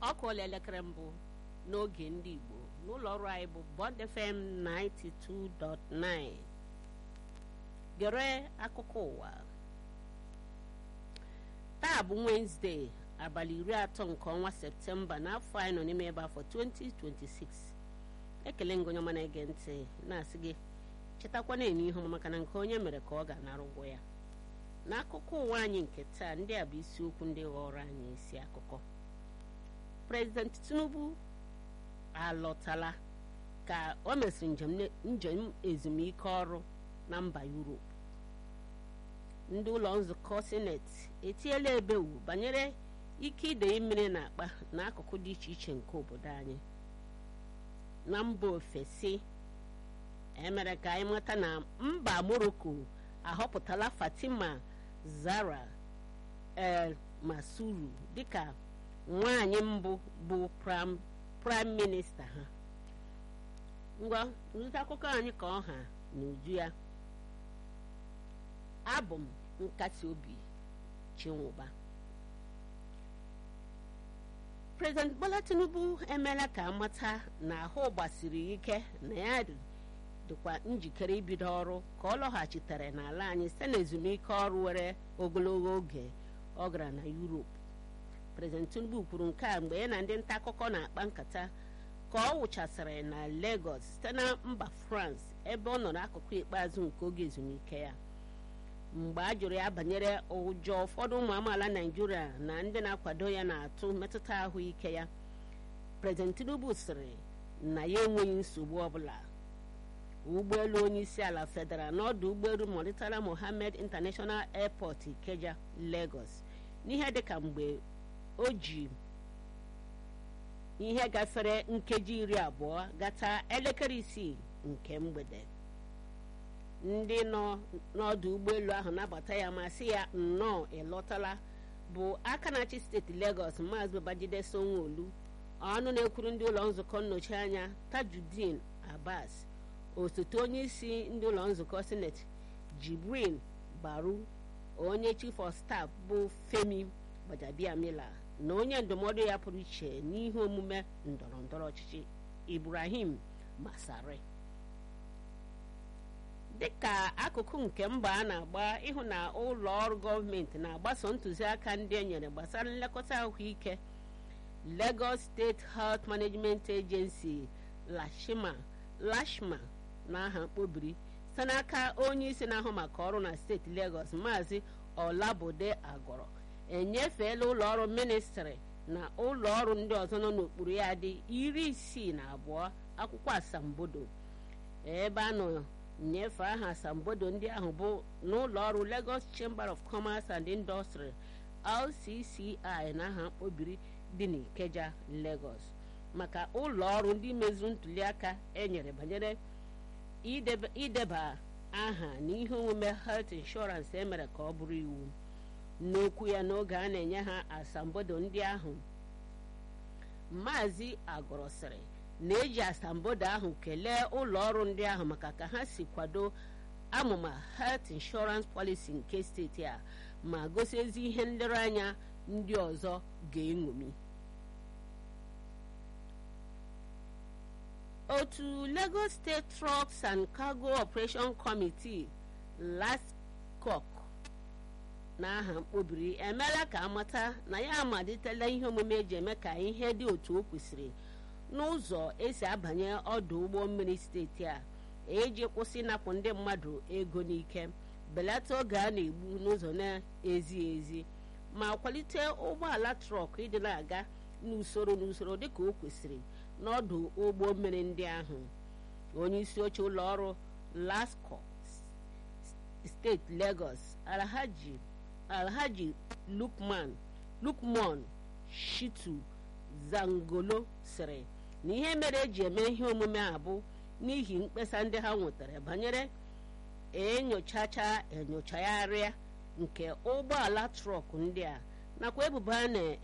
ọ kụọla elekere mbụ n'oge ndị Igbo n'ụlọ ọrụ anyị bụ Bond FM 92.9 gere akụkọ ụwa taa bụ Wednesday abalị iri atọ nke ọnwa Septemba n'afọ anyị nọ n'ime ebe afọ 2026 ekele ngị onye ọma na-ege ntị na-asị gị chetakwa na-enye ihe ọma maka na nke onye mere ka ọ ga-anara ụgwọ ya n'akụkọ ụwa anyị nke taa ndị a bụ isiokwu ndị ghọrọ anyị isi akụkọ President Tinubu alọtala ka o mesịrị njem ezumike ọrụ na mba Europe ndị ụlọ nzukọ sineti etiela ebewu banyere ike idei mmiri na akpa n'akụkụ dị iche iche nke obodo anyị na mba ofesi emere ka anyị mata na mba Morocco ahọpụtala Fatima Zara El Masuru dịka nwanyị mbụ bụ praịm minista ha ngwa nrụta akụkọ anyị ka ọha n'uju ya abụ m nkasi obi chinwụba President Bola Tinubu emeela ka amata na ahụ gbasiri ike na ya dịkwa njikere ibido ọrụ ka ọ lọghachitere n'ala anyị site na ezumike ọrụ were ogologo oge ọ gara na Europe President Tinubu kwuru nke a mgbe ya na ndị nta akụkọ na-akpa nkata ka ọ wụchasịrị na Lagos site na mba France ebe ọ nọ n'akụkụ ikpeazụ nke oge ezumike ya mgbe a jụrụ ya banyere ụjọ ụfọdụ ụmụ amaala Naịjirịa na ndị na-akwado ya na-atụ metụta ahụike ya President Tinubu sịrị na ya enweghị nsogbu ọbụla ụgbọelu onye isi ala fedara n'ọdụ ụgbọelu Murtala Mohammed International Airport Ikeja Lagos n'ihe dịka mgbe o ji ihe gafere nkeji iri abụọ gata elekere isii nke mgbede ndị nọ n'ọdụ ụgbọelu ahụ nabata ya ma sị ya nnọọ ịlọtala bụ aka na-achị steeti Lagos Maazị Babajide Sanwo-Olu ọnụ na-ekwuru ndị ụlọ nzukọ nnọchi anya Tajudeen Abbas osote onye isi ndị ụlọ nzukọ sineti Jibrin Baru onye chief of staff bụ Femi Gbajabiamila na onye ndụmọdụ ya pụrụ iche n'ihe omume ndọrọ ndọrọ ọchịchị Ibrahim Masari dịka akụkụ nke mba a na-agba ịhụ na ụlọ ọrụ gọọmenti na-agbaso ntụziaka ndị e nyere gbasara nlekọta ahụike Lagos State Health Management Agency Lashma Lashma na aha mkpobiri site n'aka onye isi na-ahụ maka ọrụ na steeti Lagos Maazị Olabode Agọrọ enyefeela ụlọ ọrụ ministrị na ụlọ ọrụ ndị ọzọ nọ n'okpuru ya dị iri isii na abụọ akwụkwọ asambodo ebe a nọ nnyefe aha asambodo ndị ahụ bụ n'ụlọ ọrụ Lagos Chamber of Commerce and Industry LCCI na aha mkpobiri dị n'Ikeja Lagos maka ụlọ ọrụ ndị mezuru ntuliaka enyere banyere ideba aha na ihe omume health insurance emere ka ọ bụrụ iwu n'okwu ya n'oge a na-enye ha asambodo ndị ahụ maazị agọrọ sịrị na-eji asambodo ahụ kelee ụlọ ọrụ ndị ahụ maka ka ha si kwado amụma health insurance policy nke steeti a ma gosi ezi ihe nlereanya ndị ọzọ ga-eṅomi otu Lagos State Trucks and Cargo Operation Committee LASCOC na aha mkpobiri emeela ka amata na ya amalitela ihe omume eji eme ka ihe dị otu o kwesịrị n'ụzọ esi abanye ọdụ ụgbọ mmiri steeti a eji kwụsị ịnapụ ndị mmadụ ego n'ike belata oge a na-egbu n'ụzọ na-ezi ezi ma kwalite ụgbọala trọk ịdị na-aga n'usoro n'usoro dịka o kwesịrị n'ọdụ ụgbọ mmiri ndị ahụ onye isi oche ụlọ ọrụ LASCO steeti Lagos Alhaji Alhaji Lukman Lukman Shitu Zangolo sịrị na ihe mere eji eme ihe omume a bụ n'ihi mkpesa ndị ha nwetara banyere enyochacha enyochagharịa nke ụgbọala trọk ndị a nakwa ebubo a na